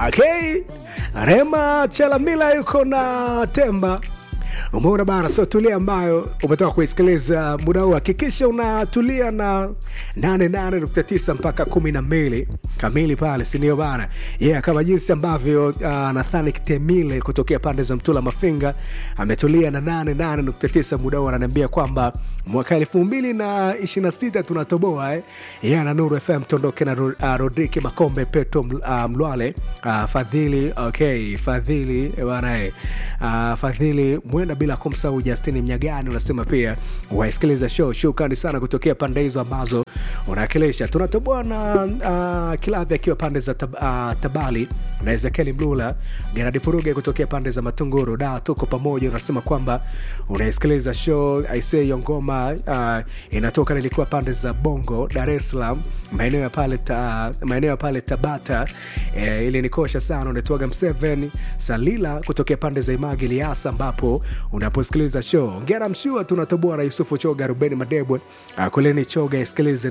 Okay, Rema Chalamila yuko na Temba. Umeona bana, sio tulia ambayo umetoka kuisikiliza muda huu. Hakikisha unatulia na 88.9 mpaka 12 kamili pale, si ndio bana? Yeah, kama jinsi ambavyo uh, Nathani Kitemile kutokea pande za Mtula Mafinga ametulia na 88.9 muda huu, ananiambia kwamba mwaka 2026 tunatoboa eh. Yeah, na Nuru FM tondoke na uh, Rodriki Makombe Petro uh, Mlwale uh, Fadhili okay, Fadhili eh, bana eh. Uh, Fadhili mwenda bila kumsahau Justini Mnyagani, unasema pia waisikiliza show. Shukrani sana kutokea pande hizo ambazo unawakilisha. Tunatoboa na uh, Kilavi akiwa pande za tab, uh, Tabali na Ezekieli Mlula, Geradi Furuge kutokea pande za Matunguru. Da, tuko pamoja, unasema kwamba unaisikiliza show aisee. Hiyo ngoma uh, inatoka nilikuwa pande za Bongo, Dar es Salaam, maeneo ya pale ta, maeneo ya pale Tabata eh, ili nikosha sana. Unaitwaga Mseveni Salila kutokea pande za Imagi Liasa, ambapo unaposikiliza show ngera mshua tunatoboa na Yusufu Choga, Rubeni Madebwe, uh, Kuleni Choga, isikilize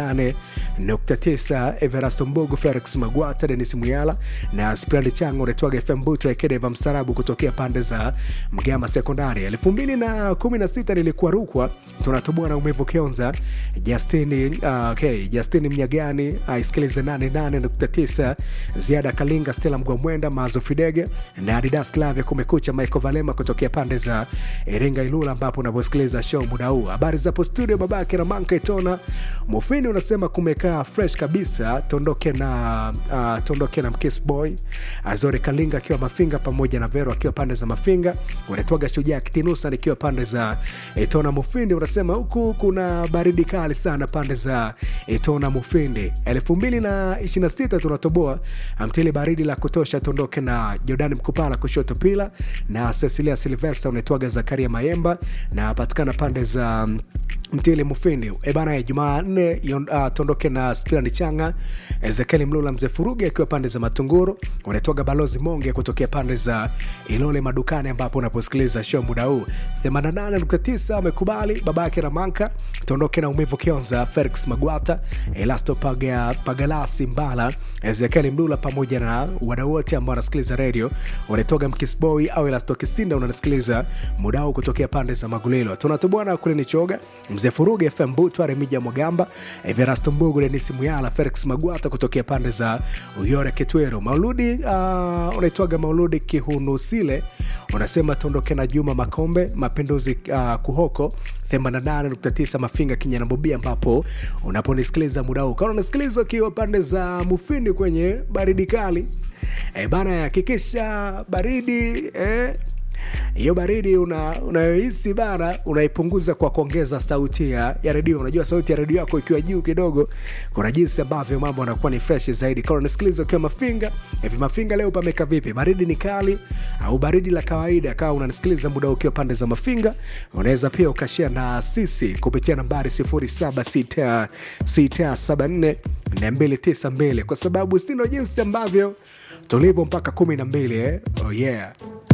88.9 Everasto Mbogo, Felix Magwata, Denis Muyala na Sprandi Chango. Unaitwaga FM Buto Ekedeva Msarabu kutokea pande za Mgama Sekondari. elfu mbili na kumi na sita nilikuwa Rukwa, tunatoboa na Umevu Kionza, Justini uh, okay, Justini Mnyagani, aisikilize uh, 88.9 Ziada Kalinga, Stella Mgwamwenda, Mazo Fidege na Adidas Klave, Kumekucha, Michael Valema kutokea pande za Iringa Ilula, ambapo unavyosikiliza show muda huu. Habari zapo studio, babake na manka itona Mufini unasema kumekaa fresh kabisa, tondoke na uh, tondoke na Mkiss Boy Azore Kalinga akiwa Mafinga pamoja na Vero akiwa pande za Mafinga, unatwaga Shujaa Kitinusa nikiwa pande za Itona Mufindi. Unasema huku kuna baridi kali sana pande za Itona Mufindi. elfu mbili na ishirini na sita tunatoboa amtili baridi la kutosha, tondoke na Jordan Mkupala kushoto pila na Cecilia Silvester, unaitwaga Zakaria Mayemba na patikana pande za Mtili Mufindi ebana. Jumanne uh, tondoke na Spirani Changa, Ezekieli Mlula, mzee Furugi akiwa pande za Matunguru, unatoga Balozi Monge kutokea pande za Ilole Madukani, ambapo unaposikiliza show muda huu 88.9 amekubali babake na manka. Tondoke na Umivu Kionza, Felix Magwata, Elasto Paga, Pagalasi Mbala, Ezekieli Mlula pamoja na wadau wote ambao wanasikiliza redio, unatoga Mkisboy au Elasto Kisinda, unasikiliza muda huu kutokea pande za Magulilo. Tunatobwana kule ni choga mzee Furuge FM Butwa Remija Mwagamba Everasto Mbugu Denis Muyala Felix Magwata kutokea pande za Uyore Kitwero Mauludi uh, unaitwaga Mauludi Kihunusile unasema tuondoke na Juma Makombe Mapinduzi uh, Kuhoko 88.9 Mafinga Kinyana Bobia, ambapo unaponisikiliza muda huu kama unasikiliza ukiwa pande za Mufindi kwenye baridi kali e, bana hakikisha baridi eh, hiyo baridi unayohisi una bana unaipunguza kwa kuongeza sauti ya, ya redio. Unajua sauti ya redio yako ikiwa juu kidogo, kuna jinsi ambavyo mambo anakuwa ni fresh zaidi. Kama unasikiliza ukiwa Mafinga hivi, Mafinga leo pameka vipi? Baridi ni kali au baridi la kawaida? Kama unanisikiliza muda ukiwa pande za Mafinga, unaweza pia ukashia na sisi kupitia nambari 076674 292 kwa sababu sino jinsi ambavyo tulivyo mpaka kumi na mbili eh? Oh yeah.